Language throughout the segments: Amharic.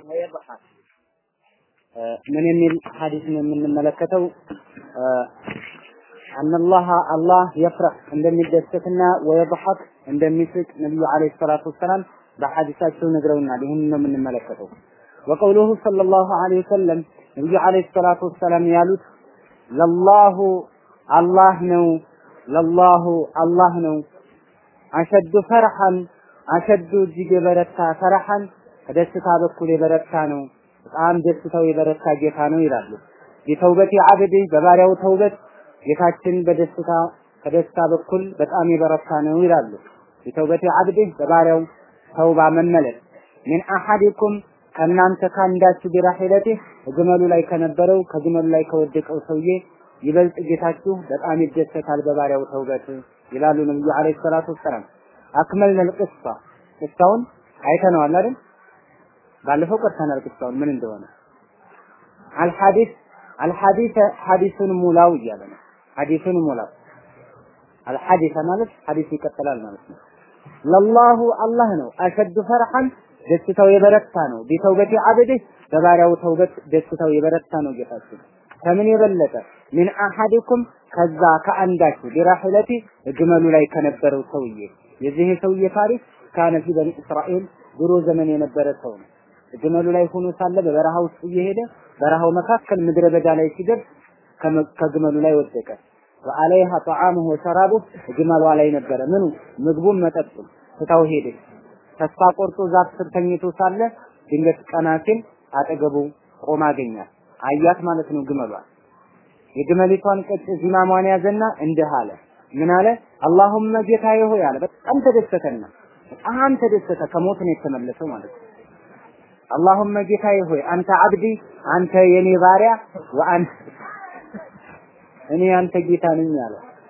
ወየضحك ምን የሚል ሐዲስ ነው የምንመለከተው? አነላህ አላህ የፍረህ እንደሚደሰትና ወየضحك እንደሚስቅ ነብዩ አለይሂ ሰላቱ ወሰላም በሐዲሳቸው ነግረውናል። ይህን ነው የምንመለከተው። ወቀውሉሁ ሰለላሁ ዐለይሂ ወሰለም ነብዩ አለይሂ ሰላቱ ወሰላም ያሉት ለላሁ አላህ ነው ለላሁ አላህ ነው አሸዱ ፈርሐን አሸዱ እጅግ የበረታ ፈርሐን ከደስታ በኩል የበረታ ነው። በጣም ደስታው የበረታ ጌታ ነው ይላሉ። የተውበት አብድ በባሪያው ተውበት ጌታችን በደስታ ከደስታ በኩል በጣም የበረታ ነው ይላሉ። የተውበት አብድ በባሪያው ተውባ መመለስ ምን አሐዲኩም ከእናንተ ካንዳችሁ ቢራሂለቴ ግመሉ ላይ ከነበረው ከግመሉ ላይ ከወደቀው ሰውዬ ይበልጥ ጌታችሁ በጣም ይደሰታል በባሪያው ተውበት ይላሉ ነብዩ አለይሂ ሰላቱ ወሰላም። አክመልነል ቅሷ ቅሳውን አይተነዋል አይደል? ባለፈው ቀርተናል ቅሳውን ምን እንደሆነ። አልሐዲስ አልሐዲስ ሐዲሱን ሙላው እያለ ነው። ሐዲሱን ሙላው አልሐዲስ ማለት ሐዲስ ይቀጥላል ማለት ነው። ለላሁ አላህ ነው አሸዱ ፈርሐን ደስታው የበረታ ነው። ቢተውበቲ አብድህ በባሪያው ተውበት ደስታው የበረታ ነው ጌታችን ከምን የበለጠ ምን አሐዲኩም ከዛ ከአንዳችሁ ቢራሂለቲ ግመሉ ላይ ከነበረው ሰውዬ የዚህ ሰውዬ ታሪክ ካነ ፊ በኒ እስራኤል ድሮ ዘመን የነበረ ሰው ነው። ግመሉ ላይ ሆኖ ሳለ በበረሃ ውስጥ እየሄደ በረሃው መካከል ምድረ በዳ ላይ ሲደርስ ከግመሉ ላይ ወደቀ። ወአለይሃ ጠዓሙሁ ወሸራቡሁ ግመሏ ላይ ነበረ ምኑ ምግቡም መጠጡም ትታው ሄደ። ተስፋ ቆርጦ ዛፍ ስር ተኝቶ ሳለ ድንገት ቀና ሲል አጠገቡ ቆማ አገኛት። አያት ማለት ነው ግመሏ። የግመሊቷን ቀጭ ዚማሟን ያዘና እንዲህ አለ። ምን አለ? አላሁመ ጌታዬ ሆይ አለ። በጣም ተደሰተና በጣም ተደሰተ። ከሞት ነው የተመለሰው ማለት ነው። አላሁመ ጌታዬ ሆይ አንተ አብዲ አንተ የኔ ባሪያ ወአንተ እኔ አንተ ጌታ ነኝ አለ።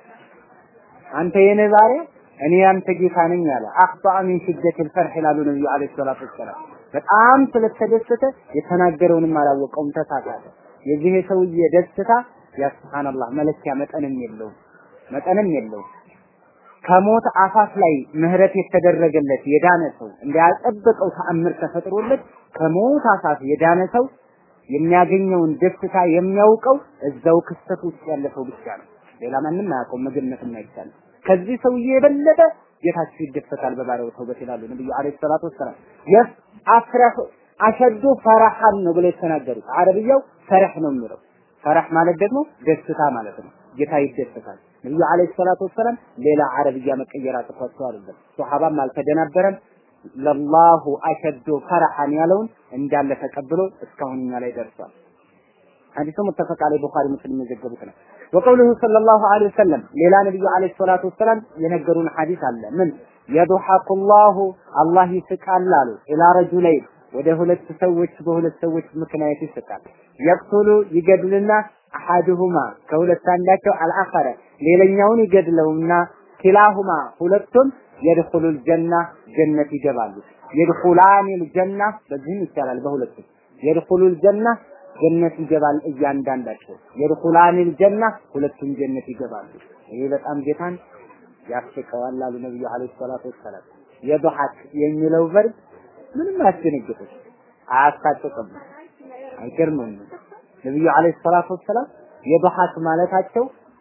አንተ የኔ ባሪያ እኔ አንተ ጌታ ነኝ አለ። አኽጣ ሚን ሽደት الفرح ይላሉ ነብዩ አለይሂ ሰላቱ ወሰላም። በጣም ስለተደሰተ የተናገረውንም አላወቀውም፣ ተሳሳተ። የዚህ ሰውዬ ደስታ ያ ሱብሃንአላህ መለኪያ መጠንም የለውም መጠንም የለውም። ከሞት አፋፍ ላይ ምህረት የተደረገለት የዳነ ሰው እንዳያጠበቀው ተአምር ተፈጥሮለት ከሞት አፋፍ የዳነ ሰው የሚያገኘውን ደስታ የሚያውቀው እዛው ክስተት ውስጥ ያለ ሰው ብቻ ነው። ሌላ ማንም አያውቀውም፣ መገመትም አይቻልም። ከዚህ ሰውዬ የበለጠ ጌታችሁ ይደሰታል በባሪያው ተውበት ይላሉ ነብዩ አለይሂ ሰላቱ ወሰላም። የስ አፍረህ አሸዱ ፈረሐን ነው ብለው የተናገሩት። አረብያው ፈረህ ነው የሚለው። ፈረህ ማለት ደግሞ ደስታ ማለት ነው። ጌታ ይደሰታል። ነብዩ አለይሂ ሰላቱ ወሰላም ሌላ አረብያ መቀየር አጥቷቸው አይደለም። ሱሐባም አልተደናበረም። ለላሁ አሸዱ ፈረሐን ያለውን እንዳለ ተቀብሎ እስካሁን እኛ ላይ ደርሷል። ሐዲሱ ሙተፈቅ ዐለይሂ ቡኻሪ ሙስሊም የዘገቡት ነው። ወቀውሉሁ ሰለላሁ ዐለይሂ ወሰለም ሌላ ነብዩ ዐለይሂ ሰላቱ ወሰላም የነገሩን ሐዲስ አለ። ምን የዱሐቁ ላሁ አላህ ይስቃል አሉ ኢላ ረጁለይን ወደ ሁለት ሰዎች በሁለት ሰዎች ምክንያት ይስቃል። የቅቱሉ ይገድልና አሐዱሁማ ከሁለት አንዳቸው አልአኸረ ሌላኛውን ይገድለውና ኪላሁማ ሁለቱም የድኹሉል ጀና ጀነት ይገባሉ። የድኹላኒል ጀና በዚህም ይቻላል በሁለቱም የድኹሉል ጀና ጀነት ይገባል እያንዳንዳቸው የድኹላኒል ጀና ሁለቱም ጀነት ይገባሉ። ይሄ በጣም ጌታን ያስቀዋል አሉ ነብዩ አለይሂ ሰላቱ ወሰላም። የዱሐክ የሚለው ቨርብ ምንም አያስደነግጥም፣ አያሳቅቅም፣ አይገርምም። ነብዩ አለይሂ ሰላቱ ወሰላም የዱሐክ ማለታቸው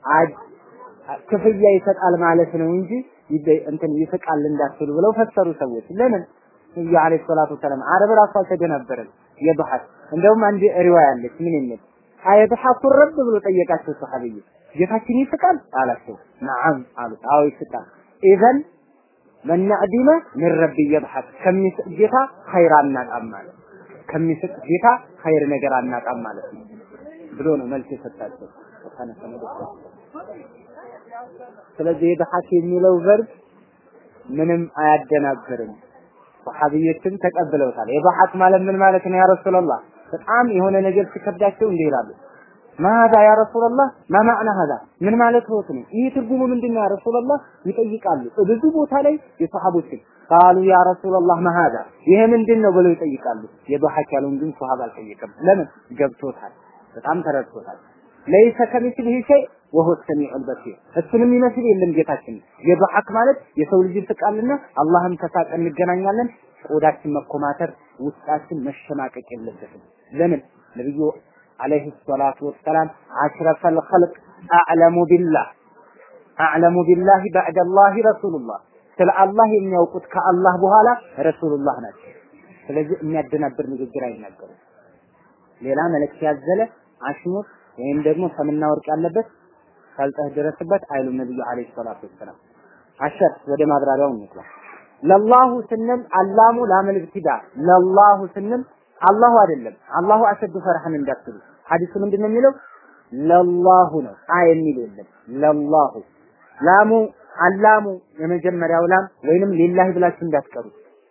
ክፍያ ይሰጣል ማለት ነው እንጂ እንትን ይስቃል እንዳትሉ ብለው ፈሰሩ ሰዎች። ለምን ነብዩ አለይሂ ሰላቱ ወሰላም አረብ ራሱ አልተደናበረም። የዱሐክ እንደውም አንድ ሪዋያ አለች ምን የሚል አየድሐኩ ረብ ብሎ ጠየቃቸው ሰሐቢይ ጌታችን ይስቃል አላቸው። ነዓም አሉት። አዎ ይስቃል። ኢዘን መን ነዕዲመ ምን ረቢ የድሐክ ከሚስቅ ጌታ ኸይር አናጣም ማለት ከሚስቅ ጌታ ኸይር ነገር አናጣም ማለት ነው ብሎ ነው መልስ የሰጣቸው። ስለዚህ የድሐክ የሚለው ቨርብ ምንም አያደናግርም። ሰሐቢዮችም ተቀብለውታል። የድሐክ ማለት ምን ማለት ነው? ያ ረሱላህ በጣም የሆነ ነገር ሲከብዳቸው እንዲህ ይላሉ ማዛ ያ ረሱላህ ማማዕና ሀዛ ምን ማለት ሆት ነው? ይህ ትርጉሙ ምንድነው ያ ረሱላህ ይጠይቃሉ። ብዙ ቦታ ላይ የሰሃቦችን ቃሉ ያ ረሱላህ ማሃዛ ይሄ ምንድን ነው ብለው ይጠይቃሉ። የዱሐክ ያለውን ግን ሰሃባ አልጠየቀም። ለምን ገብቶታል፣ በጣም ተረድቶታል። ለይሰ ከሚስሊሂ ሸይ ወሁ ሰሚዑል በሲር እሱንም ይመስል የለም ጌታችን። የዱሐክ ማለት የሰው ልጅ ይስቃልና አላህም ከሳቀ እንገናኛለን ቆዳችን መኮማተር፣ ውስጣችን መሸማቀቅ የለበትም። ለምን ነብዩ አለይሂ ሰላቱ ወሰላም አሽረፈል ኸልቅ አዕለሙ ቢላህ አዕለሙ ቢላህ ባዕደ አላህ ረሱሉላህ ስለ አላህ የሚያውቁት ከአላህ በኋላ ረሱሉላህ ናቸው። ስለዚህ የሚያደናብር ንግግር አይናገሩም። ሌላ መልእክት ያዘለ አሽሙር ወይም ደግሞ ሰምና ወርቅ ያለበት ሳልጠህ ድረስበት አይሉም ነብዩ አለይሂ ሰላቱ ወሰላም። አሸር ወደ ማብራሪያው እንጥላ ለላሁ ስንል አላሙ ላመል ኢብቲዳ ለላሁ ስንል አላሁ አይደለም አላሁ አሸዱ ፈርሐን እንዳትሉ ሐዲሱ ምንድን ነው የሚለው ለላሁ ነው አ የሚል የለም ለላሁ ላሙ አላሙ የመጀመሪያው ላም ወይንም ሊላሂ ብላችሁ እንዳትቀሩ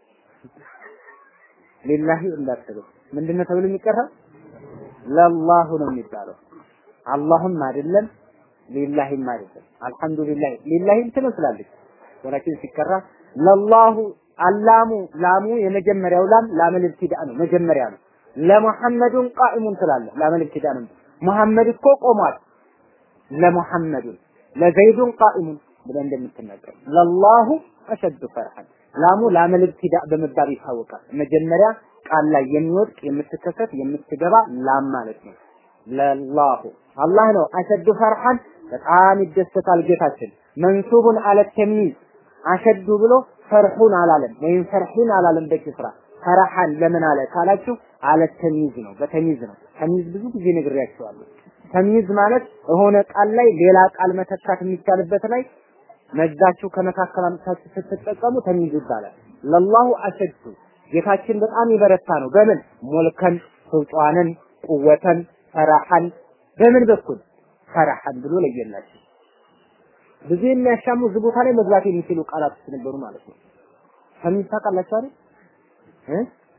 ሊላሂ እንዳትሉ ምንድነው ተብሎ የሚቀራው ለላሁ ነው የሚባለው አላህም አይደለም ሊላሂም አይደለም አልሐምዱሊላህ ሊላሂም ትመስላለች ወላኪን ሲቀራ ለላሁ አላሙ ላሙ የመጀመሪያው ላም ላመል ኢብቲዳ ነው መጀመሪያ ነው ለሙሐመዱን ቃኢሙን ትላለህ ላመል ኢብቲዳ ነው ሙሐመድ እኮ ቆሟል ለሙሐመዱን ለዘይዱን ቃኢሙን ብለህ እንደምትናገር ለላሁ አሸዱ ፈርሐን ላሙ ላመል ኢብቲዳ በመባል ይታወቃል መጀመሪያ ቃል ላይ የሚወድቅ የምትከሰት የምትገባ ላም ማለት ነው ለላሁ አላህ ነው አሸዱ ፈርሐን በጣም ይደሰታል ጌታችን መንሱቡን አለ ተሚዝ አሸዱ ብሎ ፈርሑን አላለም ወይም ፈርሒን አላለም በኪስራ ፈረሐን ለምን አለ ካላችሁ አለ ተሚዝ ነው በተሚዝ ነው ተሚዝ ብዙ ጊዜ ነግሬያቸዋለሁ ተሚዝ ማለት የሆነ ቃል ላይ ሌላ ቃል መተካት የሚቻልበት ላይ መዛችሁ ከመካከል አምጥታችሁ ስትጠቀሙ ተሚዝ ይባላል ለላሁ አሸዱ ጌታችን በጣም ይበረታ ነው በምን ሞልከን ሱልጣንን ቁወተን ፈራሐን በምን በኩል ፈራሐን ብሎ ለየላችሁ ብዙ የሚያሻሙ እዚህ ቦታ ላይ መግባት የሚችሉ ቃላት ነበሩ ማለት ነው። ተሚዝ ታውቃላችሁ አይደል? እ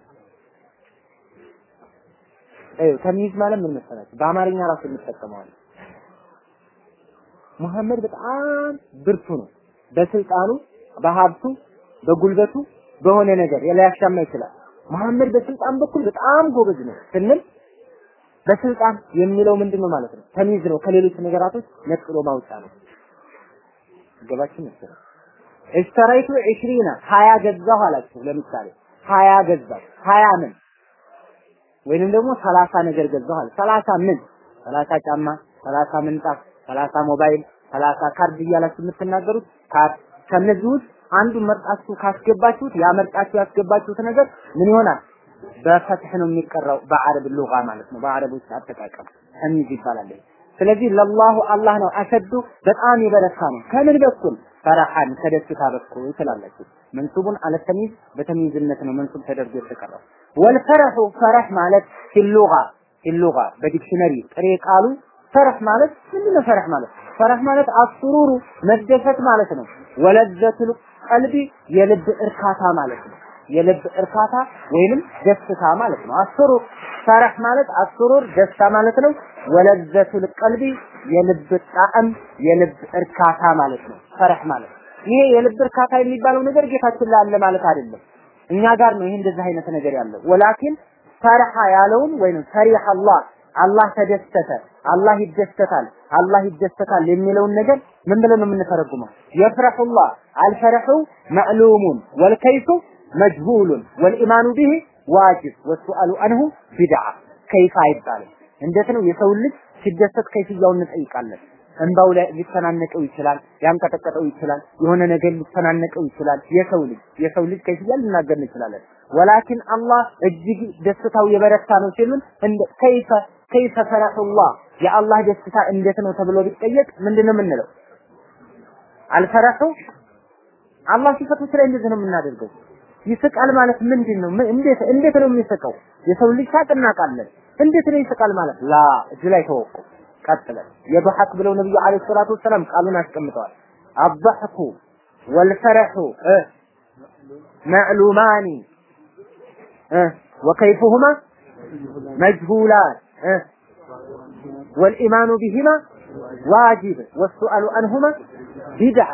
አዩ ተሚዝ ማለት ምን መሰላችሁ? በአማርኛ ራሱ እንጠቀመዋለን። ሙሐመድ በጣም ብርቱ ነው። በስልጣኑ፣ በሀብቱ፣ በጉልበቱ፣ በሆነ ነገር ሊያሻማ ይችላል። መሐመድ በስልጣን በኩል በጣም ጎበዝ ነው ስንል በስልጣን የሚለው ምንድን ነው ማለት ነው? ተሚዝ ነው። ከሌሎች ነገራቶች ነጥሎ ማውጫ ነው። ገባችሁ መሰለኝ። እሽተራይቱ 20 ሀያ ገዛሁ አላችሁ። ለምሳሌ ሀያ ገዛሁ ሀያ ምን ወይንም ደግሞ ሰላሳ ነገር ገዛሁ አለ። ሰላሳ ምን ሰላሳ ጫማ፣ ሰላሳ ምንጣፍ፣ ሰላሳ ሞባይል፣ ሰላሳ ካርድ እያላችሁ የምትናገሩት ካርድ ከነዚህ ውስጥ አንዱን መርጣችሁ ካስገባችሁት ያ መርጣችሁ ያስገባችሁት ነገር ምን ይሆናል? በፈትህ ነው የሚቀራው በአረብ ሉጋ ማለት ነው። በአረብ ውስጥ አጠቃቀም ተሚዝ ይባላል። ስለዚህ ለላሁ አላህ ነው አሸዱ በጣም የበረታ ነው። ከምን በኩል ፈረሐን ከደስታ በኩል ትላላችሁ። መንሱቡን አለ ተሚዝ በተሚዝነት ነው መንሱብ ተደርጎ የተቀረው። ወልፈረሑ ፈረህ ማለት ፊሉጋ ፊሉጋ በዲክሽነሪ ጥሬ ቃሉ ፈረህ ማለት ምንድነው? ፈረህ ማለት ፈረህ ማለት አስሩሩ መደሰት ማለት ነው። ወለዘቱል ቀልቢ የልብ እርካታ ማለት ነው። የልብ እርካታ ወይንም ደስታ ማለት ነው። አስሩ ፈረህ ማለት አስሩር ደስታ ማለት ነው። ወለዘቱል ቀልቢ የልብ ጣዕም የልብ እርካታ ማለት ነው። ፈረህ ማለት ይሄ የልብ እርካታ የሚባለው ነገር ጌታችን ላይ አለ ማለት አይደለም። እኛ ጋር ነው ይሄ እንደዚህ አይነት ነገር ያለው። ወላኪን ፈርሐ ያለውን ወይንም ፈሪህ አላህ አላህ ተደሰተ፣ አላህ ይደሰታል፣ አላህ ይደሰታል የሚለውን ነገር ምን ብለን ነው የምንተረጉመው? የፍረሑላህ አልፈረሑ መዕሉሙን ወልከይፉ መጅሁሉን ወልኢማኑ ቢሂ ዋጅብ ወሱአሉ አንሁ ቢድዓ ከይፋ አይባልም። እንዴት ነው የሰው ልጅ ሲደሰት ከይፍያውን እንጠይቃለን። እንባው ላይ ሊተናነቀው ይችላል፣ ሊያንቀጠቀጠው ይችላል፣ የሆነ ነገር ሊተናነቀው ይችላል። የሰው ልጅ የሰው ልጅ ከይፍያ ልናገር እንችላለን። ወላኪን አላህ እጅግ ደስታው የበረታ ነው ሲሉን እንደ ከይፈ ከይፈ ፈረሑላህ የአላህ ደስታ እንዴት ነው ተብሎ ቢጠየቅ ምንድን ነው የምንለው? አልፈረሑ አላህ ሲፈቶች ላይ እንደዚህ ነው የምናደርገው። ይስቃል ማለት ምንድን ነው? እንዴት እንዴት ነው የሚስቀው? የሰው ልጅ ሳቅ እናውቃለን። እንዴት ነው ይስቃል ማለት ላ እዚህ ላይ ተወቁ። ቀጥለን የضحክ ብለው ነብዩ አለይሂ ሰላቱ ወሰላም ቃሉን አስቀምጠዋል። አضحኩ ወልፈረሑ መዕሉማኒ ወከይፉሁማ መጅሁላን ወልኢማኑ ቢሂማ ዋጅብ ወሱአሉ አንሁማ ቢድዓ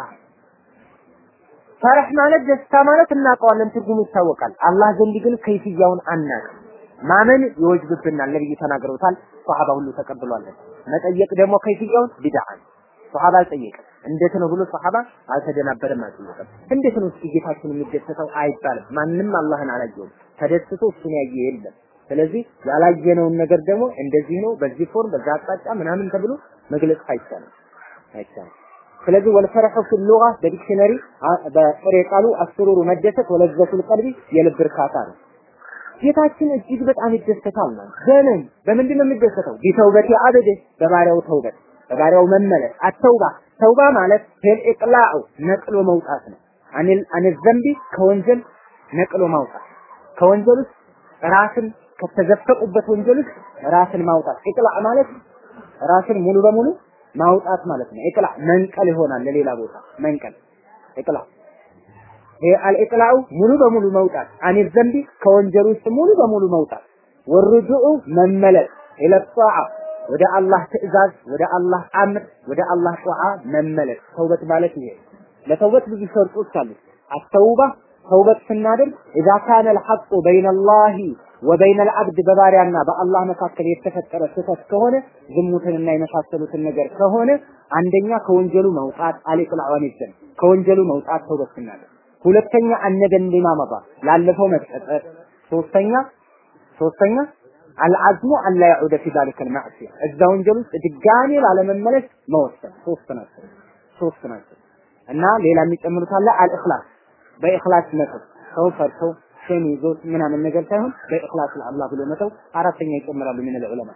ፈረህ ማለት ደስታ ማለት እናውቀዋለን፣ ትርጉሙ ይታወቃል። አላህ ዘንድ ግን ከይፍያውን አናውቅም። ማመን ይወጅብብናል። ነብዩ ተናግረውታል። ሷሃባ ሁሉ ተቀብሏለን። መጠየቅ ደግሞ ከይፍያውን ቢድዓ ሷሃባ አልጠየቀም። እንዴት ነው ብሎ ሰሐባ አልተደናበረም አልጠየቀም። እንዴት ነው እስኪ ጌታችን የሚደሰተው አይባልም። ማንም አላህን አላየውም። ተደስቶ እሱን ያየ የለም። ስለዚህ ያላየነውን ነገር ደግሞ እንደዚህ ነው፣ በዚህ ፎርም፣ በዛ አቅጣጫ ምናምን ተብሎ መግለጽ አይቻልም አይቻልም። ስለዚህ ወልፈረሑ ፊ ሉጋ በዲክሽነሪ በጥሬ ቃሉ አስሩሩ መደሰት ወለዘቱል ቀልቢ የልብ እርካታ ነው። ጌታችን እጅግ በጣም ይደሰታል ነው። በምን በምንድን ነው የሚደሰተው? ቢተውበቲ አበደ በባሪያው ተውበት በባሪያው መመለስ አተውባ ተውባ ማለት ሄል ኢቅላዑ ነቅሎ መውጣት ነው። አኒል አኒል ዘንቢ ከወንጀል ነቅሎ ማውጣት ከወንጀል ውስጥ ራስን ከተዘፈቁበት ወንጀል ውስጥ ራስን ማውጣት ኢቅላዕ ማለት ራስን ሙሉ በሙሉ ማውጣት ማለት ነው። ኢቅላዕ መንቀል ይሆናል ለሌላ ቦታ መንቀል ኢቅላዕ ይሄ አልኢቅላዑ ሙሉ በሙሉ መውጣት አኒል ዘንቢ ከወንጀል ውስጥ ሙሉ በሙሉ መውጣት ወርጁኡ መመለስ ኢለ ጧዓ ወደ አላህ ትእዛዝ ወደ አላህ አምር ወደ አላህ ጧዓ መመለስ ተውበት ማለት ይሄ ለተውበት ብዙ ሸርጦች አሉ አተውባ ተውበት ስናደርግ ኢዛ ካነ አልሐቁ በይነ አላህ ወበይነ አልዓብድ በባሪያና በአላህ መካከል የተፈጠረ ስህተት ከሆነ ዝሙትንና የመሳሰሉትን ነገር ከሆነ አንደኛ ከወንጀሉ መውጣት አልኢቅላዑን ይዘን ከወንጀሉ መውጣት ተውበት ስናደርግ ሁለተኛ አነደን ሊማመባ ላለፈው መጸጸት ሶስተኛ ሶስተኛ አልዓዝሙ አላ ያዑደ ፊ ዛሊከ አልማዕሲያ እዛ ወንጀል ውስጥ ድጋሜ ላለመመለስ መወሰን ሶስት ናቸው ሶስት ናቸው እና ሌላ የሚጨምሩት አለ አልእኽላስ በኢኽላስ መተው ሰው ፈርቶ ሸም ይዞት ምናምን ነገር ሳይሆን በኢኽላስ ለአላህ ብሎ መተው አራተኛ ይጨምራሉ ምን ዑለማ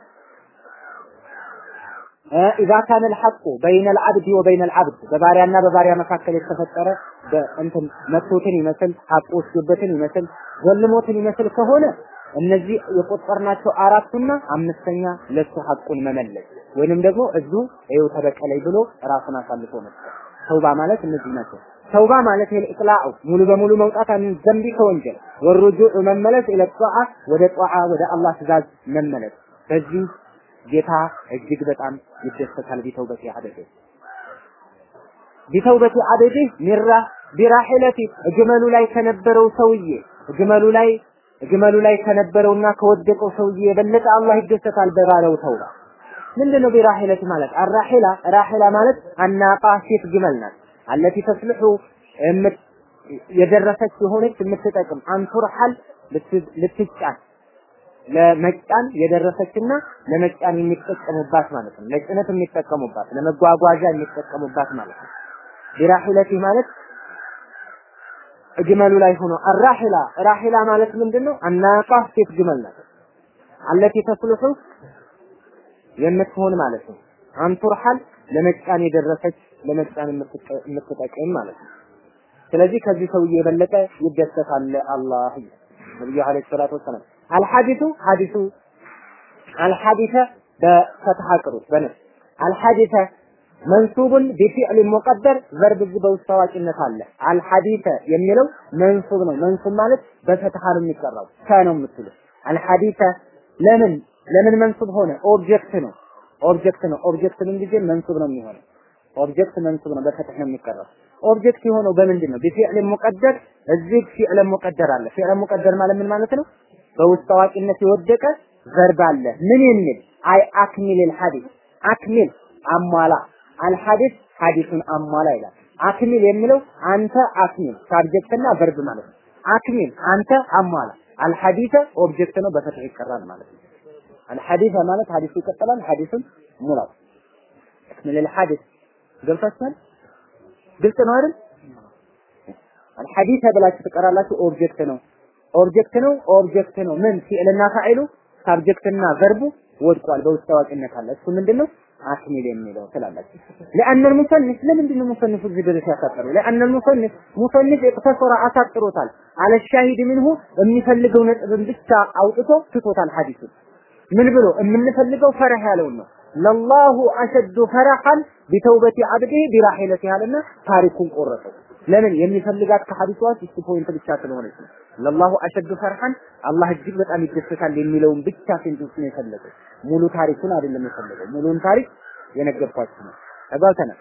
ኢዛ ካነ አልሐቁ በይነ አልዓብድ ወበይነ አልዓብድ በባሪያና በባሪያ መካከል የተፈጠረ እንትን መቶትን ይመስል ሐቁ ወስዶበትን ይመስል ዘልሞትን ይመስል ከሆነ እነዚህ የቆጠርናቸው አራቱና አምስተኛ ለሱ ሐቁን መመለስ ወይንም ደግሞ እዙ ይኸው ተበቀለኝ ብሎ ራሱን አሳልፎ መስጠት ተውባ ማለት እነዚህ ናቸው። ተውባ ማለት ኢቅላዑ ሙሉ በሙሉ መውጣት አን ዘንቢ ከወንጀል ወሩጁዕ መመለስ ኢለ ጧዓ ወደ ጧዓ ወደ አላህ ትእዛዝ መመለስ በዚህ ጌታ እጅግ በጣም ይደሰታል። ቢተውበቲ አበዴ ቢተውበቲ አበዴ ሚራ ቢራሒለቲ ግመሉ ላይ ከነበረው ሰውዬ ግመሉ ላይ ግመሉ ላይ ከነበረውና ከወደቀው ሰውዬ የበለጠ አላህ ይደሰታል በባለው ተውባ። ምንድነው ቢራሒለቲ ማለት? አራሒላ ራሒላ ማለት አናቃ ሴት ግመል ናት። አለቲ ተስልሑ የደረሰች የሆነች የምትጠቅም አንቱርሐል ልትጫን ለመጫን የደረሰችና ለመጫን የሚጠቀሙባት ማለት ነው። ለጭነት የሚጠቀሙባት ለመጓጓዣ የሚጠቀሙባት ማለት ነው። ቢራሒለቲ ማለት ግመሉ ላይ ሆኖ አራሒላ ራሒላ ማለት ምንድነው? አናቃ ሴት ግመል ናት። አለቲ ተስልሑ የምትሆን ማለት ነው። አንቱርሐል ለመጫን የደረሰች ለመጫን የምትጠቅም ማለት ነው። ስለዚህ ከዚህ ሰውዬ የበለጠ ይደሰታል አላህ ነብዩ አለይሂ ሰላቱ ወሰላም አልሐዲሱ ሐዲሱ አልሐዲሰ በፈትሐ ቅሩት በነፍስ አልሐዲሰ መንሱቡን ቢፊዕል ሙቀደር ቨርብ እዚህ በውስጥ ታዋቂነት አለ። አልሐዲሰ የሚለው መንሱብ ነው። መንሱብ ማለት በፈትሐ ነው የሚቀራው ከ ነው የምትሉት። አልሐዲሰ ለምን ለምን መንሱብ ሆነ? ኦብጀክት ነው። ኦብጀክት ነው። ኦብጀክት ምን ጊዜ መንሱብ ነው የሚሆነው። ኦብጀክት መንሱብ ነው፣ በፈትህ ነው የሚቀራው። ኦብጀክት የሆነው በምንድን ነው? ቢፊዕል ሙቀደር። እዚህ ፊዕል ሙቀደር አለ። ፊዕል ሙቀደር ማለት ምን ማለት ነው? በውስጥ ታዋቂነት የወደቀ ቨርብ አለ። ምን የሚል አይ አክሚል አልሐዲስ አክሚል አሟላ አልሐዲስ ሐዲሱን አሟላ ይላል። አክሚል የሚለው አንተ አክሚል ሳብጀክትና ቨርብ ማለት ነው። አክሚል አንተ አሟላ። አልሐዲሰ ኦብጀክት ነው፣ በፈትህ ይቀራል ማለት ነው። አልሐዲሰ ማለት ሐዲሱ ይቀጥላል። ሐዲሱን ሙላው አክሚል አልሐዲስ ገብታችኋል? ግልጽ ነው አይደል? አልሐዲሰ ብላችሁ ትቀራላችሁ። ኦብጀክት ነው ኦብጀክት ነው ኦብጀክት ነው። ምን ፊዕልና ፋዒሉ ሳብጀክትና ቨርቡ ወድቋል። በውስጥ ታዋቂነት አለ። እሱ ምንድነው? አክሚል የሚለው ትላላችሁ። ለአን المصنف ለምንድን ነው ሙሰንፉ እዚህ ድረስ ያሳጠረው? ለአን المصنف ሙሰንፍ እቅተሰረ አሳጥሮታል። አለ ሻሂድ ምንሁ የሚፈልገው ነጥብን ብቻ አውጥቶ ትቶታል ሐዲሱን ምን ብሎ የምንፈልገው ፈረህ ያለውን ነው። ለላሁ አሸዱ ፈረሐን ቢተውበቲ አብዲህ ቢራሒለቲ ያለና ታሪኩን ቆረጠው። ለምን የሚፈልጋት ከሐዲሷ እሱ ፖይንት ብቻ ስለሆነች ነው። ለላሁ አሸዱ ፈርሐን አላህ እጅግ በጣም ይደሰታል የሚለውን ብቻ ሴንቴንስ ነው የፈለገው። ሙሉ ታሪኩን አይደለም የፈለገው። ሙሉን ታሪክ የነገርኳችሁ ነው። ተጋብተናል።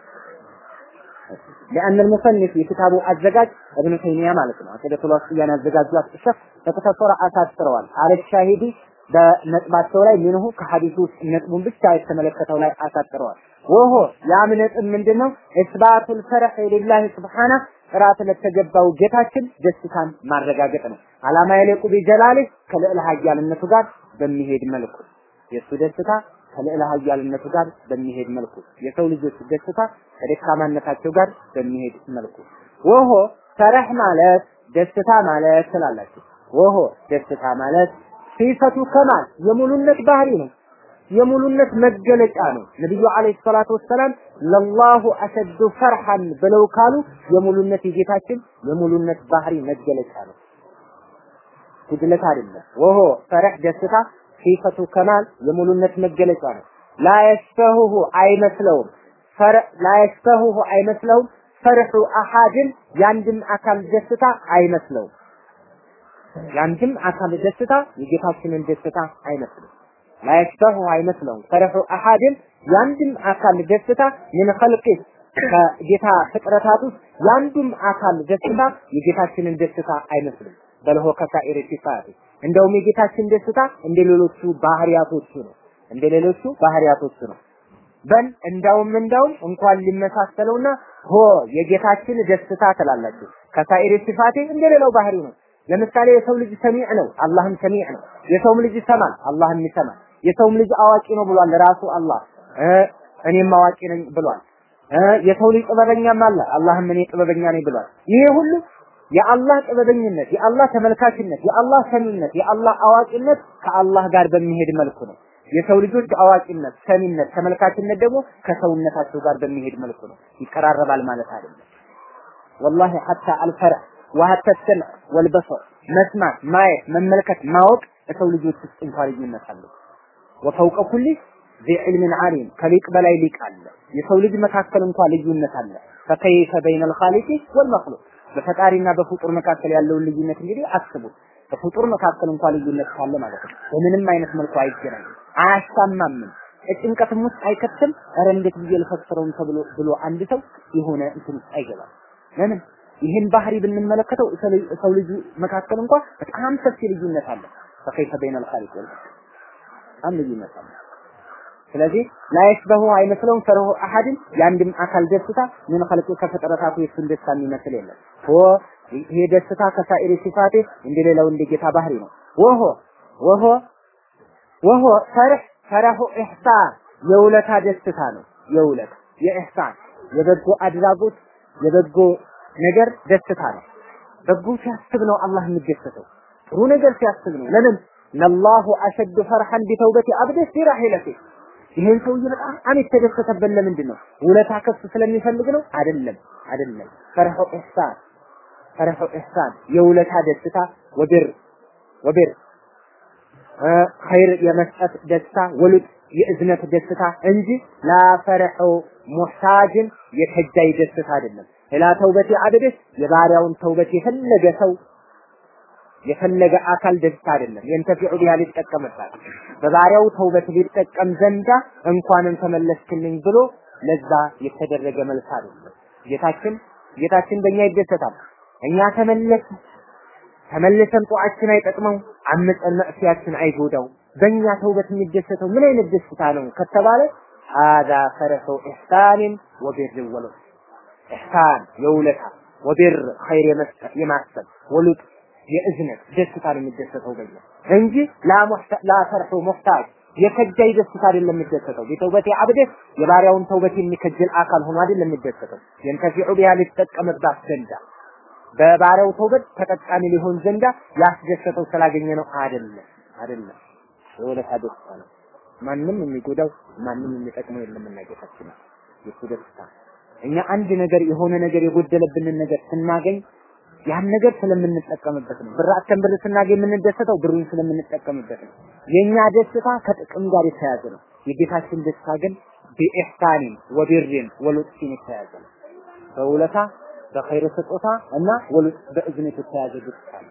لأن المصنف የክታቡ አዘጋጅ እብኑ ተይሚያ ማለት ነው። አቂደቱል ዋስጥያን ያዘጋጇት ሸፍ በተከሰረ አሳጥረዋል። አለ ሻሂዲ በነጥባቸው ላይ ምንሁ ከሐዲሱ ውስጥ ነጥቡን ብቻ የተመለከተው ላይ አሳጥረዋል። ወሆ ያም ነጥብ ምንድነው? እስባቱል ፈረህ ሊላህ ስብሓነ ጥራት ለተገባው ጌታችን ደስታን ማረጋገጥ ነው። አላማ የሌቁ ቢጀላሊህ ከልዕለ ኃያልነቱ ጋር በሚሄድ መልኩ የእሱ ደስታ ከልዕለ ኃያልነቱ ጋር በሚሄድ መልኩ የሰው ልጆች ደስታ ከደካማነታቸው ጋር በሚሄድ መልኩ ወሆ ፈረህ ማለት ደስታ ማለት ስላላችሁ ወሆ ደስታ ማለት ሲፈቱ ከማል የሙሉነት ባህሪ ነው። የሙሉነት መገለጫ ነው። ነብዩ አለይሂ ሰላቱ ወሰላም ለላሁ አሸዱ ፈርሐን ብለው ካሉ የሙሉነት የጌታችን የሙሉነት ባህሪ መገለጫ ነው። ጉድለት አይደለም። ወሆ ፈረህ ደስታ ሲፈቱ ከማል የሙሉነት መገለጫ ነው። ላ የሽተሁሁ አይመስለውም ፈረ ላ የሽተሁሁ አይመስለውም ፈርሑ አሐድን የአንድም አካል ደስታ አይመስለውም። የአንድም አካል ደስታ የጌታችንን ደስታ አይመስልም። ላ የሽተሁ አይመስለውም ፈርሑ አሐድን የአንድም አካል ደስታ ምን ኸልቂ ከጌታ ፍጥረታት ውስጥ የአንዱም አካል ደስታ የጌታችንን ደስታ አይመስልም። በልሆ ከሳኢር ሲፋት እንደውም የጌታችን ደስታ እንደ ሌሎቹ ባህሪያቶቹ ነው። እንደ ሌሎቹ ባህሪያቶቹ ነው። በል እንዳውም እንዳውም እንኳን ሊመሳሰለውና ሆ የጌታችን ደስታ ትላላችሁ። ከሳኢር ሲፋቴ እንደ ሌላው ባህሪ ነው። ለምሳሌ የሰው ልጅ ሰሚዕ ነው፣ አላህም ሰሚዕ ነው። የሰውም ልጅ ይሰማል፣ አላህም ይሰማል። የሰውም ልጅ አዋቂ ነው ብሏል ራሱ አላህ። እኔም አዋቂ ነኝ ብሏል። የሰው ልጅ ጥበበኛም አለ፣ አላህም እኔ ጥበበኛ ነኝ ብሏል። ይሄ ሁሉ የአላህ ጥበበኝነት፣ የአላህ ተመልካችነት፣ የአላህ ሰሚነት፣ የአላህ አዋቂነት ከአላህ ጋር በሚሄድ መልኩ ነው። የሰው ልጆች አዋቂነት፣ ሰሚነት፣ ተመልካችነት ደግሞ ከሰውነታቸው ጋር በሚሄድ መልኩ ነው። ይቀራረባል ማለት አይደለም። ወላሂ ሐታ አልፈርዕ ወሐታ ሰምዕ ወልበሰር መስማት፣ ማየት፣ መመልከት፣ ማወቅ የሰው ልጆች ውስጥ እንኳን ልዩነት አለው። ወፈውቀ ኩሊ ዚ ዒልምን ዓሊም ከሊቅ በላይ ሊቅ አለ። የሰው ልጅ መካከል እንኳን ልዩነት አለ። ፈከይፈ በይነል ኻሊቂ ወልመኽሉቅ በፈጣሪና በፍጡር መካከል ያለውን ልዩነት እንግዲህ አስቡት። በፍጡር መካከል እንኳን ልዩነት ካለ ማለት ነው። በምንም አይነት መልኩ አይገናኝም፣ አያስታማምም፣ ጭንቀትም ውስጥ አይከትም። ኧረ እንዴት ብዬ ልፈስረውም ተብሎ ብሎ አንድ ሰው የሆነ እንትን ውስጥ አይገባም። ለምን ይህን ባህሪ ብንመለከተው ሰው ልጅ መካከል እንኳን በጣም ሰፊ ልዩነት አለ። ፈከይፈ በይነል ኻሊቅ ወልመኽሉቅ በጣም ልዩነት አለ። ስለዚህ ላይሽበሁ አይመስለውም ፈርሁ አሐድን የአንድም አካል ደስታ ምን ኸልቁ ከፍጥረታቱ የሱን ደስታ የሚመስል የለም። ሆ ይሄ ደስታ ከሳኢሪ ሲፋቴ እንደሌላው እንደ ጌታ ባህሪ ነው። ወሆ ወሆ ወሆ ፈርህ ፈረሁ ኢሕሳን የውለታ ደስታ ነው። የውለታ የኢሕሳን የበጎ አድራጎት የበጎ ነገር ደስታ ነው። በጎ ሲያስብ ነው አላህ የሚደሰተው። ጥሩ ነገር ሲያስብ ነው። ለምን ነላሁ አሸዱ ፈርሐን ቢተውበቲ አብደህ ፊራሂለቲ ይሄን ሰውዬ በጣም የተደሰተበት ለምንድን ነው? ውለታ ከሱ ስለሚፈልግ ነው? አይደለም፣ አይደለም። ፈርሑ ኢሕሳን ፈርሑ ኢሕሳን የውለታ ደስታ ወብር ወብር ኸይር የመስጠት ደስታ ወሉጥ የእዝነት ደስታ እንጂ ላ ፈርሑ ሙሕታጅን የከጃይ ደስታ አይደለም። ላ ተውበቲ አብድህ የባሪያውን ተውበት የፈለገ ሰው የፈለገ አካል ደስታ አይደለም። የንተፊዑ ቢሃ ሊጠቀምባት በባሪያው ተውበት ሊጠቀም ዘንዳ እንኳንም ተመለስክልኝ ብሎ ለዛ የተደረገ መልስ አይደለም። ጌታችን ጌታችን በእኛ ይደሰታል። እኛ ተመለስ ተመልሰን ጧችን አይጠቅመው፣ አምፀን መዕሲያችን አይጎዳው። በእኛ ተውበት የሚደሰተው ምን አይነት ደስታ ነው ከተባለ ሀዛ ፈረሑ ኢሕሳንን ወቢር ወሉጥ ኢሕሳን የውለታ ወቢር ኸይር የመስጠት የማሰብ ወሉጥ የእዝነት ደስታ ነው የሚደሰተው በኛ እንጂ ላ ፈርሑ ሙሕታጅ የከጃይ ደስታ አይደለም የሚደሰተው። ቢተውበቲ አብደህ የባሪያውን ተውበት የሚከጅል አካል ሆኖ አይደለም የሚደሰተው። የንተፊዑ ቢሃ ሊጠቀምባት ዘንዳ በባሪያው ተውበት ተጠቃሚ ሊሆን ዘንዳ ያስደሰተው ስላገኘ ነው አይደለም፣ አይደለም። የውለታ ደስታ ነው። ማንም የሚጎዳው ማንም የሚጠቅመው የለም እና ጌታችን የሱ ደስታ እኛ አንድ ነገር የሆነ ነገር የጎደለብንን ነገር ስናገኝ ያን ነገር ስለምንጠቀምበት ነው። ብራችን ብር ስናገኝ የምንደሰተው ብሩን ስለምንጠቀምበት ነው። የኛ ደስታ ከጥቅም ጋር የተያያዘ ነው። የጌታችን ደስታ ግን ቢኢሕሳኒን ወቢሪን ወሉጥፊን የተያያዘ ነው። በውለታ በኸይር ስጦታ እና ወሉጥ በእዝነት የተያያዘ ደስታ ነው።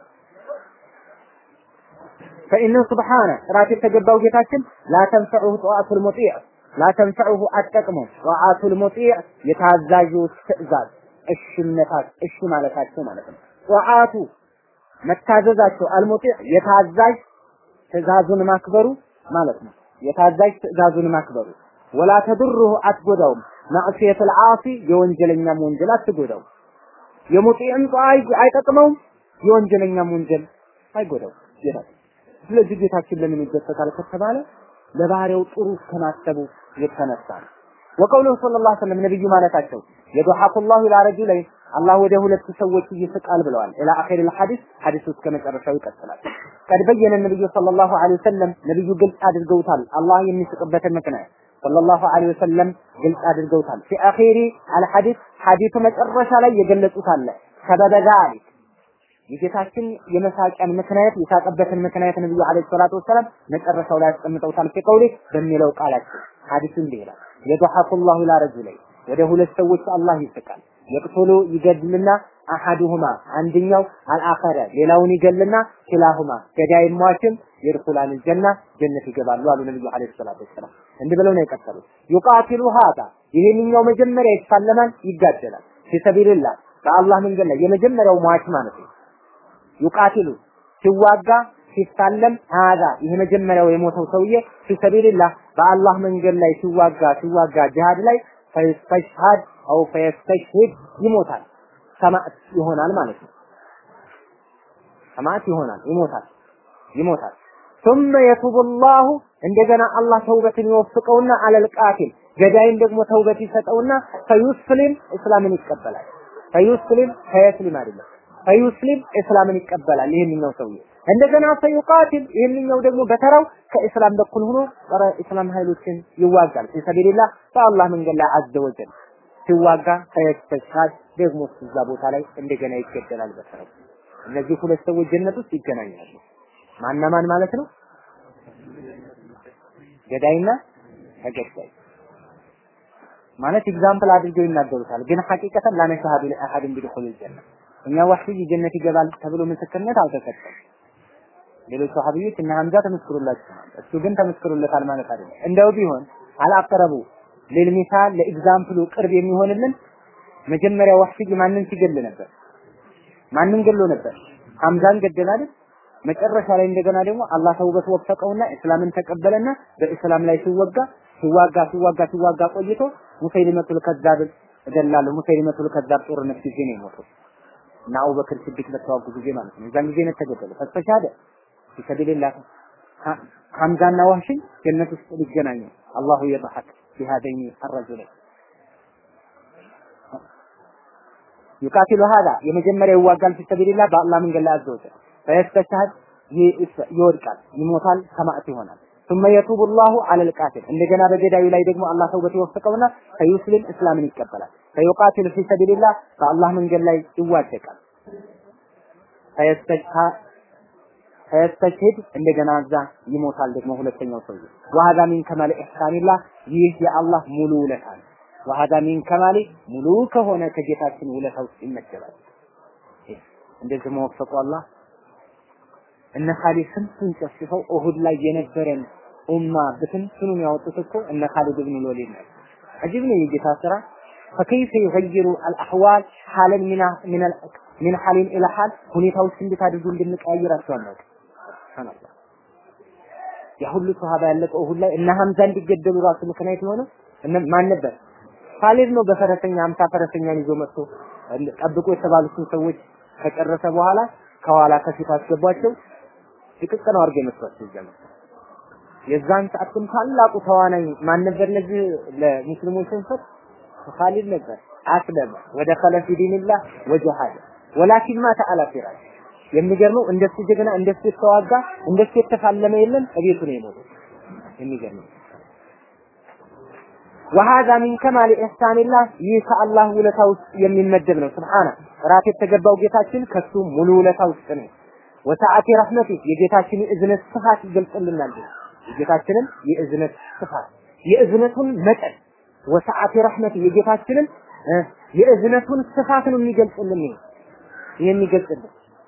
ፈኢነ ሱብሓነ ጥራት የተገባው ጌታችን ላ ተንፈዑሁ ጠዋቱል ሙጢዕ ላ ተንፈዑሁ አትጠቅመው ጠዋቱል ሙጢዕ የታዛዦች ትእዛዝ እሽነታት እሺ ማለታቸው ማለት ነው። ጠዋቱ መታዘዛቸው አልሙጢዕ የታዛዥ ትእዛዙን ማክበሩ ማለት ነው። የታዛዥ ትእዛዙን ማክበሩ ወላ ተድሩሁ አትጎዳውም ማዕሲየቱል ዓሲ የወንጀለኛም ወንጀል አትጎዳውም የሙጢዕም ጧ አይጠቅመውም የወንጀለኛም ወንጀል አይጎዳውም ይላል ስለዚህ ጌታችን ለምን ይደሰታል ከተባለ ለባህሪያው ጥሩ ከማሰቡ የተነሳ ነው ወቀውሉሁ ሰለላሁ ዐለይሂ ወሰለም ነብዩ ማለታቸው የضحك الله الى رجلين አላህ ወደ ሁለት ሰዎች ይስቃል ብለዋል ኢላ አኺር الحديث ሐዲሱ እስከ መጨረሻው ይቀጥላል ቀድ በየነ ነብዩ ሰለላሁ ዐለይሂ ወሰለም ነብዩ ግልጽ አድርገውታል አላህ የሚስቅበትን ምክንያት ሰለላሁ ዐለይሂ ወሰለም ግልጽ አድርገውታል ፊ አኺሪ አልሐዲስ ሐዲሱ መጨረሻ ላይ የገለጹት አለ ሰበበ ዛሊክ የጌታችን የመሳቂያን ምክንያት የሳቀበትን ምክንያት ነብዩ አለይሂ ሰላቱ ወሰላም መጨረሻው ላይ አስቀምጠውታል ፊ ቀውሊ በሚለው ቃላቸው ሐዲሱ እንዲህ ይላል የضحك الله الى رجلين ወደ ሁለት ሰዎች አላህ ይስቃል የቅቶሎ ይገድልና አሐዱሁማ አንደኛው አልአኸረ ሌላውን ይገልና ኪላሁማ ገዳይ ሟችም ይድኹላል ጀና ጀነት ይገባሉ አሉ ነብዩ አለይሂ ሰላቱ ወሰላም እንዲህ ብለው ነው የቀጠሉት ዩቃቲሉ ሃዳ ይሄንኛው መጀመሪያ ይፋለማል ይጋደላል ፊሰቢልላህ በአላህ መንገድ ላይ የመጀመሪያው ሟች ማለት ነው ዩቃቲሉ ሲዋጋ ሲፋለም ሃዳ ይሄ መጀመሪያው የሞተው ሰውዬ ፊሰቢልላህ በአላህ መንገድ ላይ ሲዋጋ ሲዋጋ ጂሃድ ላይ ፈይስተሽሃድ አው ፈየስተሽሂድ ይሞታል ሰማዕት ይሆናል ማለት ነው ሰማዕት ይሆናል ይሞታል ይሞታል ثم يتوب الله እንደገና አላህ ተውበትን ይወፍቀውና አለል ቃቲል ገዳይን ደግሞ ተውበት ይሰጠውና ፈዩስሊም እስላምን ይቀበላል ፈዩስሊም ፈየስሊም አይደለም ፈዩስሊም እስላምን ይቀበላል ይሄንኛው ሰውዬ እንደገና ፈዩቃቲል ይሄንኛው ደግሞ በተራው ከእስላም በኩል ሆኖ ጸረ እስላም ኃይሎችን ይዋጋል ፊሰቢልላህ በአላህ መንገድ ላይ አዘ ወጀል ሲዋጋ ፈየስተሽሃድ ደግሞ እዛ ቦታ ላይ እንደገና ይገደላል በተራው እነዚህ ሁለት ሰዎች ጀነት ውስጥ ይገናኛሉ ማና ማን ማለት ነው ገዳይና ተገዳይ ማለት ኤግዛምፕል አድርገው ይናገሩታል ግን ሐቂቀተን ላነሻሃዱ ለአሐድን ቢድኹል ጀነ እኛ ወህይ ጀነት ይገባል ተብሎ ምስክርነት አልተሰጠም ሌሎች ሰሃቢዎች እና ሐምዛ ተመስክሮላቸዋል እሱ ግን ተመስክሮለታል ማለት አይደለም እንደው ቢሆን አላቀረቡ ለልሚሳል ለኤግዛምፕሉ ቅርብ የሚሆንልን መጀመሪያ ወህይ ማንን ሲገል ነበር ማንን ገሎ ነበር ሐምዛን ገደል አይደል መጨረሻ ላይ እንደገና ደግሞ አላህ ተውበት ወፈቀውና እስላምን ተቀበለና በእስላም ላይ ሲወጋ ሲዋጋ ሲዋጋ ሲዋጋ ቆይቶ ሙሰይሊመቱል ከዛብ እገላለሁ ሙሰይሊመቱል ከዛብ ጦርነት ጊዜ ነው የሞተው እና አቡበክር ሲዲቅ በተዋጉ ጊዜ ማለት ነው እዛን ጊዜ ነው ተገደለ ፈስተሻደ ፊሰቢልላህ ሐምዛና ዋህሺ ጀነት ውስጥ ሊገናኙ አላሁ የضحك بهذين الرجلين يقاتل هذا የመጀመሪያ ይዋጋል ፊሰቢልላህ በአላህ መንገድ ላይ አዘወተ ፈየስተሻህድ ይወድቃል ይሞታል ሰማዕት ይሆናል ثم يتوب الله على القاتل እንደገና በገዳዩ ላይ ደግሞ አላህ ተውበት ይወፍቀውና ፈዩስሊም እስላምን ይቀበላል ፈዩቃቲል ፊ ሰቢልላህ በአላህ መንገድ ላይ ይዋደቃል ፈየስተሽሂድ እንደገና እዛ ይሞታል ደግሞ ሁለተኛው ሰውዬ ወሀዛ ሚን ከማል ኢሕሳኒላህ ይህ የአላህ ሙሉ ውለታ ነው ወሀዛ ሚን ከማሊ ሙሉ ከሆነ ከጌታችን ውለታ ውስጥ ይመደባል እንደዚህ መወፈቁ አላህ እነ ካሊድ ስንቱን ጨፍጭፈው ኡሁድ ላይ የነበረን ኡማ በትንትኑን ያወጡት እኮ እነ ካሊድ ብን ወሊድ ነው። አጂብ ነው የጌታ ስራ። ፈከይፈ ይገይሩ አልአህዋል ሐለን ሚና ሚን ሚን ሐሊን ኢላ ሐል ሁኔታዎች እንዴት አድርጎ እንደሚቀያየራቸው አናውቅም። ሱብሃንአላህ ያ ሁሉ ሱሐባ ያለቀው ኡሁድ ላይ እነ ሐምዛ እንዲገደሉ ራሱ ምክንያት የሆነው እነ ማን ነበር? ካሊድ ነው። በፈረሰኛ አምሳ ፈረሰኛን ይዞ መጥቶ ጠብቆ የተባሉትን ሰዎች ከጨረሰ በኋላ ከኋላ ከፊት አስገቧቸው። ጥቅቅ ነው አድርገው የመስሏቸው ጀመር። የዛን ሰዓት ግን ታላቁ ተዋናይ ማን ነበር? ለዚህ ለሙስሊሞች ሽንፈት ካሊድ ነበር። አስለመ ወደ ኸለፊ ዲንላህ ወጀሃደ ወላኪን ማተ አላ ፊራሽ። የሚገርመው እንደሱ ጀግና እንደሱ የተዋጋ እንደሱ የተፋለመ የለም እቤቱ ነው የሞተው። የሚገርመው ወሃዛ ሚን ከማል ኢሕሳኒላህ ይህ ከአላህ ውለታ ውስጥ የሚመደብ ነው። ስብሓነ ራት የተገባው ጌታችን ከሱ ሙሉ ውለታ ውስጥ ነው። ወሰዓቲ ረህመቲ የጌታችን የእዝነት ስፋት ይገልጽልናል። የጌታችንን የእዝነት ስፋት የእዝነቱን መጠን ወሰዓቲ ረህመቲ የጌታችንን የእዝነቱን ስፋት ነው የሚገልጽልን። ይሄ የሚገልጽልን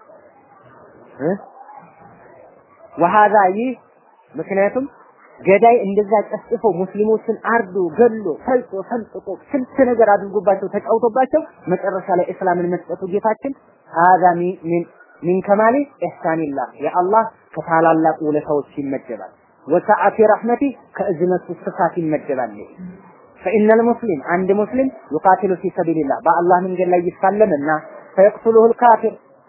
ወሃዛ ይህ ምክንያቱም ገዳይ እንደዛ ጨፍጭፎ ሙስሊሞችን አርዶ ገሎ ፈልጦ ሰንጥቆ ስንት ነገር አድርጎባቸው ተጫውቶባቸው መጨረሻ ላይ እስላምን መስጠቱ ጌታችን ሀዛ ሚን ሚን ከማሊ ኢሕሳኒላህ የአላህ ከታላላቅ ውለታዎች ይመደባል። ወሰዓቲ ረሕመቲ ከእዝነቱ ስፋት ይመደባል። ፈኢነል ሙስሊም አንድ ሙስሊም ዩቃቲሉ ፊ ሰቢልላህ በአላህ መንገድ ላይ ይፋለምና ፈየቅቱሉሁ ልካፊር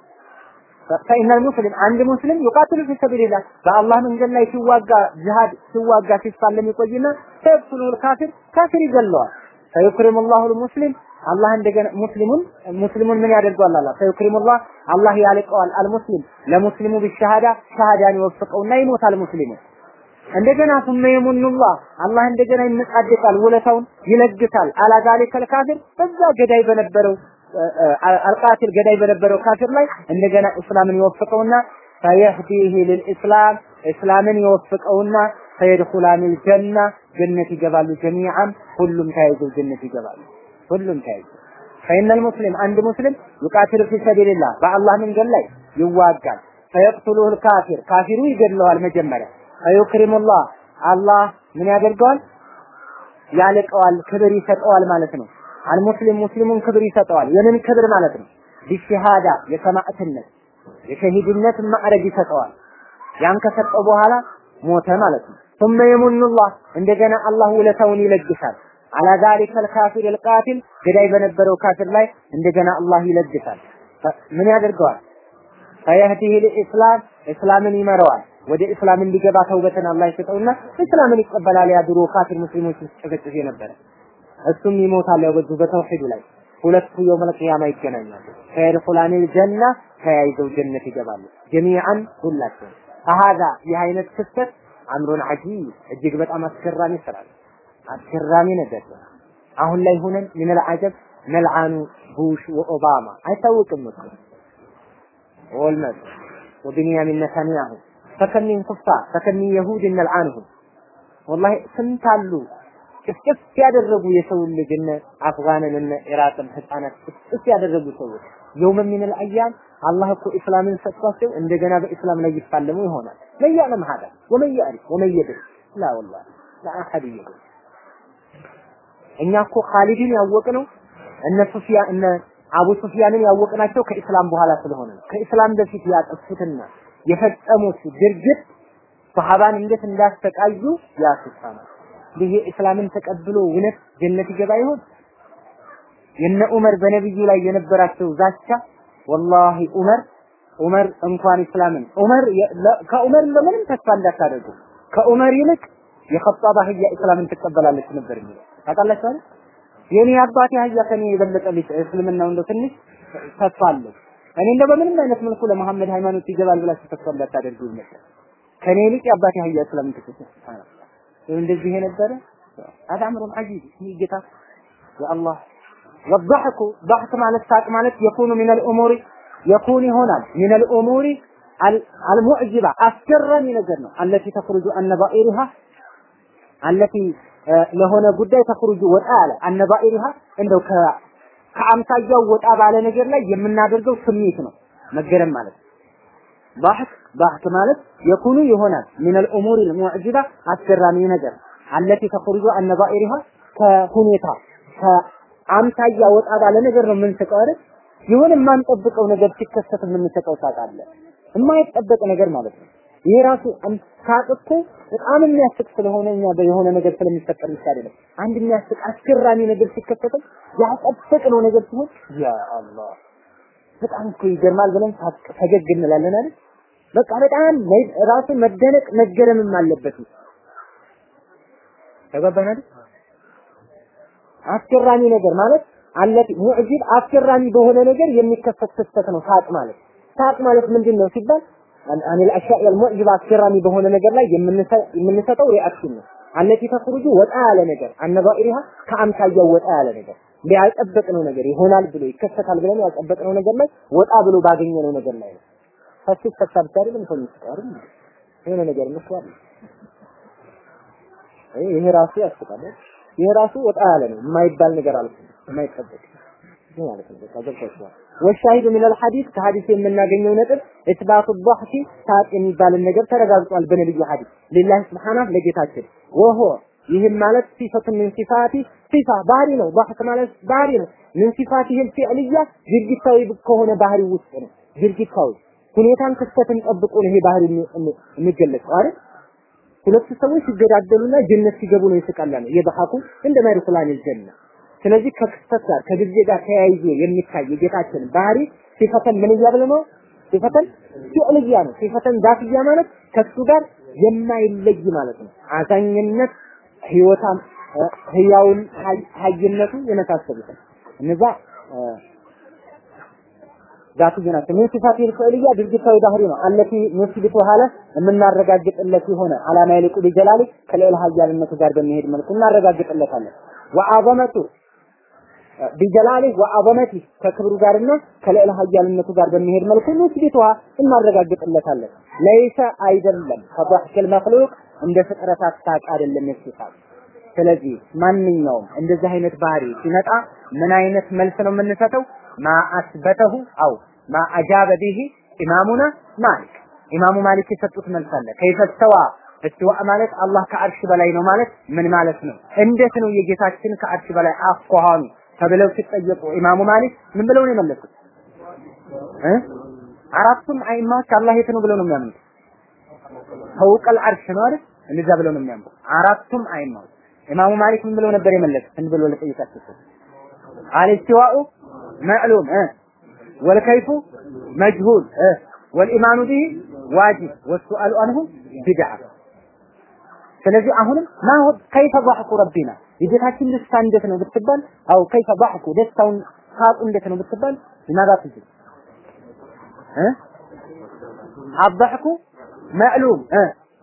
ፈኢነል ሙስሊም አንድ ሙስሊም ዩቃቲሉ ፊ ሰቢልላህ በአላህ መንገድ ላይ ሲዋጋ ጅሃድ ሲዋጋ ሲፋለም ይቆይና ፈየቅቱሉሁ ልካፊር ካፊር ይገለዋል። ፈዩክሪሙ ላሁ ልሙስሊም አላህ እንደገና ሙስሊሙን ሙስሊሙን ምን ያደርገዋል? አላህ ፈዩክሪሙላህ አላህ ያልቀዋል አልሙስሊም ለሙስሊሙ ቢሸሃዳ ሸሃዳን ይወፍቀውና ይሞታል ሙስሊሙ። እንደገና ثم የሙኑላህ አላህ እንደገና ይመጻደቃል፣ ውለታውን ይለግሳል። አላ ዛሊከል ካፊር በዛ ገዳይ በነበረው አልቃቲል ገዳይ በነበረው ካፊር ላይ እንደገና እስላምን ይወፍቀውና ፈየህዲህ ልልኢስላም እስላምን ይወፍቀውና ፈየድኹላኒል ጀና ጀነት ይገባሉ ጀሚዓን ሁሉም ተያይዘው ጀነት ይገባሉ። ሁሉም ተያይዘው ፈኢነል ሙስሊም አንድ ሙስሊም ዩቃቲሉ ፊ ሰቢልላህ በአላህ መንገድ ላይ ይዋጋል። ፈየቅቱሉሁ ልካፊር ካፊሩ ይገድለዋል መጀመሪያ ፈዩክሪሙላህ አላህ ምን ያደርገዋል? ያልቀዋል፣ ክብር ይሰጠዋል ማለት ነው። አልሙስሊም ሙስሊሙን ክብር ይሰጠዋል። የምን ክብር ማለት ነው? ቢሸሃዳ የሰማዕትነት የሸሂድነት ማዕረግ ይሰጠዋል። ያን ከሰጠው በኋላ ሞተ ማለት ነው። ثم የሙኑላህ እንደገና አላህ ውለታውን ይለግሳል። አላ ዛሊከ الካፊር القاتل ገዳይ በነበረው ካፊር ላይ እንደገና አላህ ይለግሳል። ምን ያደርገዋል? ፈየህዲህ ለኢስላም እስላምን ይመራዋል። ወደ እስላም እንዲገባ ተውበትን አላህ ይሰጠውና እስላምን ይቀበላል። ያ ድሮ ካፊር ሙስሊሞች ሲጨፈጭፍ የነበረ እሱም ይሞታል። ያው በዚሁ በተውሂዱ ላይ ሁለቱ የውመል ቂያማ ይገናኛሉ። ፈየድኹላኒል ጀና ተያይዘው ጀነት ይገባሉ። ጀሚዓን ሁላቸው ከሀዛ ይህ አይነት ክስተት አምሩን ዐጂብ እጅግ በጣም አስገራሚ ስራ ነው። አስገራሚ ነገር ነው። አሁን ላይ ሆነን ምን አጀብ መልዓኑ ቡሽ ወኦባማ አይታወቅም እኮ ወልመት ወቢንያሚን ነታንያሁ ፈከም ሚን ኩፋር ፈከም ሚን የሁድ ነልዓንሁም ወላሂ ስንት አሉ ጭፍጭፍ ያደረጉ የሰው ልጅ እነ አፍጋንን እነ ኢራቅን ህፃናት ጭፍጭፍ ያደረጉ ሰዎች የውመ ሚነል አያም አላህ እኮ እስላምን ሰጥቷቸው እንደገና በእስላም ላይ ይፋለሙ ይሆናል። ለያለም ሀዳ ወመን ያዕሪፍ ወመን የድር ላ ወላሂ ላ አሐድ የድር እኛ እኮ ኻሊድን ያወቅነው እነ ሱፊያ እነ አቡ ሱፊያንን ያወቅናቸው ከኢስላም በኋላ ስለሆነ ነው። ከኢስላም በፊት ያጠፉትና የፈጸሙት ድርጊት ሰሃባን እንዴት እንዳሰቃዩ ያስሳናል። ይሄ እስላምን ተቀብሎ እውነት ጀነት ይገባ ይሆን? የነ ዑመር በነብዩ ላይ የነበራቸው ዛቻ ወላሂ ዑመር ዑመር እንኳን እስላምን ዑመር ከዑመር ለምንም ተስፋ እንዳታደርጉ ከዑመር ይልቅ የኸጣብ አህያ እስላምን ትቀበላለች ነበር የሚለው ታውቃላችሁ አይደል? የኔ አባቴ አህያ ከኔ የበለጠ ልጅ እስልምናው እንደው ትንሽ ተስፋ አለው። እኔ እንደው በምንም አይነት መልኩ ለመሐመድ ሃይማኖት ይገባል ብላችሁ ተስፋ እንዳታደርጉ ነበር። ከኔ ይልቅ የአባቴ አህያ እስላምን ትቀበላለች። እንደዚህ የነበረ አዳምሩን አጂብ ይህ ጌታ የአላህ ወضحኩ ضحክ ማለት ሳቅ ማለት የኩኑ ሚን الامور የኩን ይሆናል ሚን الامور المعجبه አስገራሚ ነገር ነው التي تخرج النبائرها التي ለሆነ ጉዳይ ተخرج ወጣ ያለ النبائرها እንደው ከአምሳያው ወጣ ባለ ነገር ላይ የምናደርገው ስሜት ነው መገረም ማለት ضحክ ضحክ ማለት የኩኑ ይሆናል ሚን الامور المعجبه አስገራሚ ነገር التي تخرج النبائرها ከሁኔታ ከአምሳያ ወጣ ባለ ነገር ነው የምንስቀው አይደል? የሆነ የማንጠብቀው ነገር ሲከሰት የምንስቀው ሳቅ አለ። የማይጠበቅ ነገር ማለት ነው። ይሄ ራሱ ሳቅ እኮ በጣም የሚያስቅ ስለሆነ እኛ የሆነ ነገር ስለሚፈጠር ብቻ አይደለም። አንድ የሚያስቅ አስገራሚ ነገር ሲከሰት ያልጠበቅነው ነገር ሲሆን ያ አላህ በጣም እኮ ይገርማል ብለን ፈገግ እንላለን አይደል? በቃ በጣም ራሱ መደነቅ መገረምም አለበት። ተገባን አይደል? አስገራሚ ነገር ማለት አለት ሙዕጂብ አስገራሚ በሆነ ነገር የሚከሰት ክስተት ነው ሳቅ ማለት። ሳቅ ማለት ምንድን ነው ሲባል አን الاشياء المعجبه አስገራሚ በሆነ ነገር ላይ የምንሰጠው ሪአክሽን ነው። አለቲ ተخرج ወጣ ያለ ነገር አነባኢሪሃ ከአምሳያው ወጣ ያለ ነገር ያልጠበቅነው ነገር ይሆናል ብሎ ይከሰታል ብለን ያልጠበቅነው ነገር ላይ ወጣ ብሎ ባገኘነው ነገር ላይ ነው። ፈስት ፈሳብ አይደለም ሰው ይስቃል የሆነ ነገር መስዋል ይሄ ራሱ ያስቃል። ይሄ ራሱ ወጣ ያለ ነው የማይባል ነገር አለ የማይጠበቅ ማለት ነው። በቃ ገብቷችኋል። ወሻሂዱ ሚነል ሐዲስ ከሐዲስ የምናገኘው ነጥብ ኢስባቱ ضحክ ሳቅ የሚባልን ነገር ተረጋግጧል በነብዩ ሐዲስ ሊላህ ስብሐናሁ ለጌታችን ወሆ ይህም ማለት ሲፈቱ ምን ሲፋቲ ሲፋ ባህሪ ነው። ضحክ ማለት ባህሪ ነው። ምን ሲፋቲ ይህል ፊዕልያ ድርጊታዊ ከሆነ ባህሪ ውስጥ ነው። ድርጊታዊ ሁኔታን ክስተትን ጠብቆ ነው ይሄ ባህሪ የሚገለጸው አይደል? ሁለቱ ሰዎች ሲገዳደሉና ጀነት ሲገቡ ነው ይስቃል ነው የضحኩ እንደ ማይሩላን الجنة ስለዚህ ከክስተት ጋር ከጊዜ ጋር ተያይዞ የሚታይ የጌታችን ባህሪ ሲፈተን ምን እያለ ነው ሲፈተን ፊዕልያ ነው ሲፈተን ዛትያ ማለት ከሱ ጋር የማይለይ ማለት ነው አዛኝነት ህይወታም ህያውን ሀይነቱ የመሳሰሉት እነዛ ዛትያ ናቸው ምን ሲፋት ፊዕልያ ድርጊታዊ ባህሪ ነው አለቲ መስቢቱ ሀለ የምናረጋግጥለት የሆነ አላማ ይልቁ ቢጀላሊ ከሌላ ሀያልነቱ ጋር በሚሄድ መልኩ እናረጋግጥለታለን ወአዘመቱ ቢጀላሊ ወአዘመቲ ከክብሩ ጋርና ከልዕለ ኃያልነቱ ጋር በሚሄድ መልኩ ንስቢቷ እናረጋግጥለታለን። ለይሰ አይደለም ከضحክ መክሉቅ እንደ ፍጥረታት ሳቅ አይደለም የሲፋት። ስለዚህ ማንኛውም እንደዚህ አይነት ባህሪ ሲመጣ ምን አይነት መልስ ነው የምንሰጠው? ማ አስበተሁ አው ማ አጃበ ቢሂ ኢማሙና ማሊክ ኢማሙ ማሊክ የሰጡት መልስ አለ። ከይፈስተዋ እስትዋ ማለት አላህ ከአርሽ በላይ ነው ማለት ምን ማለት ነው? እንዴት ነው የጌታችን ከአርሽ በላይ አኳኋኑ ተብለው ሲጠየቁ ኢማሙ ማሊክ ምን ብለው ነው የመለሱት? እ አራቱም አይማዎች አላህ የት ነው ብለው ነው የሚያምኑት? ፈውቀል አርሽ ነው አይደል? እንደዛ ብለው ነው የሚያምኑት አራቱም አይማዎች። ኢማሙ ማሊክ ምን ብለው ነበር የመለሱት? ምን ብለው ለጠየቃቸው አልስቲዋኡ መዕሉም እ ወልከይፉ መጅሁል እ ወልኢማኑ ቢሂ ዋጅብ ወሱአሉ አንሁ ቢድዓ ስለዚህ አሁንም ማሁ ከይፈ ضحኩ ረቢና የጌታችን ደስታ እንዴት ነው ብትባል አው ከይፈ ضحኩ ደስታውን ሳቁ እንዴት ነው ብትባል لماذا تجي እ አضحኩ ማዕሉም እ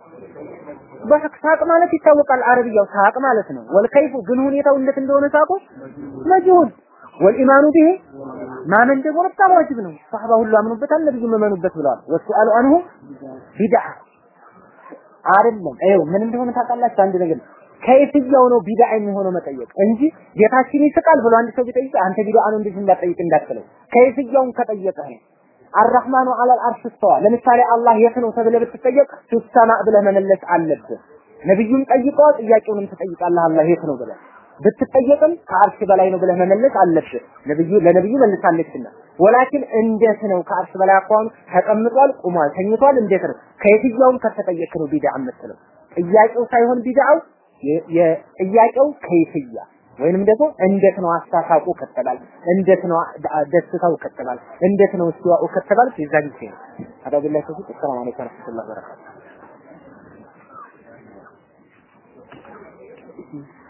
ضحክ ሳቅ ማለት ይታወቃል አረብያው ሳቅ ማለት ነው ወልከይፉ ግን ሁኔታው እንዴት እንደሆነ ሳቁ መጅሁል ወልኢማኑ ቢሂ ማመን ደግሞ በጣም ዋጅብ ነው ሰሃባ ሁሉ አምኑበታል ነብዩ መመኑበት ብለዋል ወሱአሉ አንሁ ቢድዓ አይደለም ይኸው ምን እንደሆነ ታውቃላችሁ አንድ ነገር ከየትኛው ነው ቢድዓ የሚሆነው መጠየቅ እንጂ ጌታችን ይስቃል ብሎ አንድ ሰው ቢጠይቅ አንተ ቢድዓ ነው እንደዚህ እንዳትጠይቅ እንዳትለው ከየትኛውን ከጠየቀህ ነው አርራህማኑ አለል አርሽ እስተዋ ለምሳሌ አላህ የት ነው ተብለህ ብትጠየቅ ሱሰማ ብለህ መመለስ አለብህ ነብዩም ጠይቀዋል ጥያቄውንም ትጠይቃለህ አላህ የት ነው ብለህ ብትጠየቅም ከአርሽ በላይ ነው ብለህ መመለስ አለብህ ነብዩ ለነብዩ መልሳለችና ወላኪን እንዴት ነው ከአርሽ በላይ አኳኑ ተቀምጧል ቁሟል ተኝቷል እንዴት ነው ከየትኛውም ከተጠየቅ ነው ቢድዓ የምትለው ጥያቄው ሳይሆን ቢድዓው የጥያቄው ከይፍያ ወይንም ደግሞ እንዴት ነው አሳሳቁ ከተባል እንዴት ነው ደስታው ከተባል እንዴት ነው እስቲዋኡ ከተባል የዛ ጊዜ ነው አዳ ቢላሂ ተውፊቅ ሰላም አለይኩም ወራህመቱላሂ ወበረካቱ